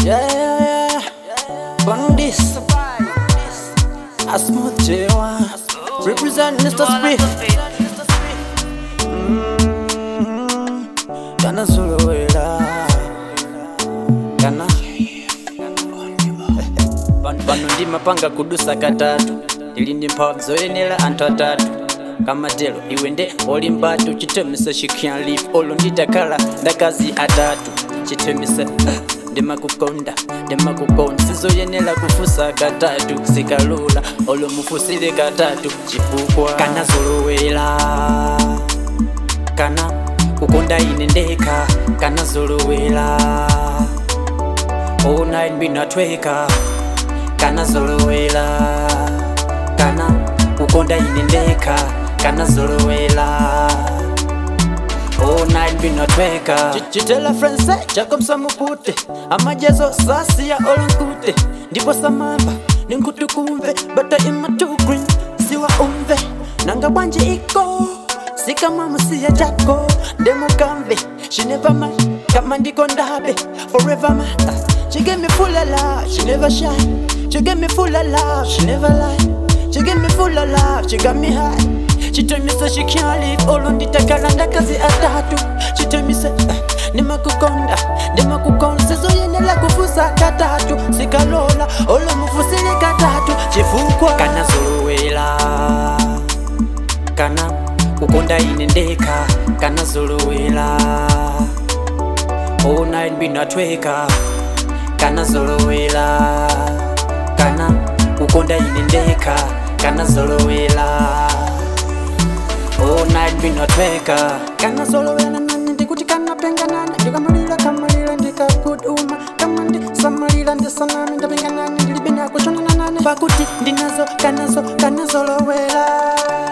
Yeah, yeah, yeah. On this, a smooth J1. Represent Mr. Spirit. Kana Zuluela. Kana. Pano ndimapanga kudusa katatu ili ndi mphamvu zoyenera anthu atatu kamatelo iwe nde oli mbatu chitemisa she can't live olo nditakhala ndakazi atatu chitemisa ndimakukonda ndimakukonda sizoyenera kufusa katatu zikalula olo mufusire katatu chifukwa kana zolowera kana kukonda ine ndekha kana zolowera all night ndinatweka kana zolowera kana kukonda ine ndekha kana zolowera all night ndinatweka chitela frense jacob samupute amajezo sasiya olonkute ndipo samamba ninkutukumve bata imatu green siwa umve nanga bwanji iko sikamamusiya jako ndemukamve she never mind kama ndiko ndabe forever my She get me full of love, she never shy. She get me full of love, she never lie. She get me full of love, she got me high. She tell me so she can't live all on the takalanda kazi atatu. She tell me say, uh, nimakukonda, nimakukonda. Sizo yenela kufusa katatu. Sikalola, olo mufusile katatu. Chifukwa kana zolowela, kana kukonda ine ndekha, kana zolowela. All night ndinatweka kana zolowela kana kukonda ine ndekha kana zolowela all night ndinatweka kana zolowela nani ndikuti kanapenga nani ndikamalira kamalira ndikakuduma kama ndisamalira ndisanami ndapenga nani ndilibe nakuchonana nani pakuti ndinazo kanazo kana zolowela